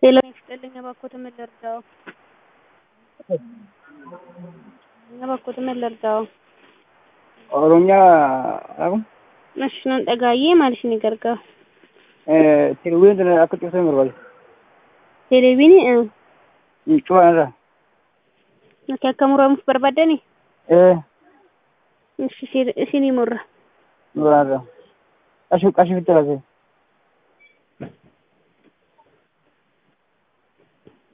ጤና ይስጥልኝ እባክዎትን ምን ልርዳዎ? እባክዎትን ምን ልርዳዎ? Oromiyaa dhabu እሺ nan dhagaayyee maal isin gargaaru? Tiriween sana akka cimsan barbaade. Televiinii Cufaan irraa. nuti akka muramuuf barbaaddani? Ee Ishi isinii murra. duraan irraa. Qarshii qarshii fitti laatee.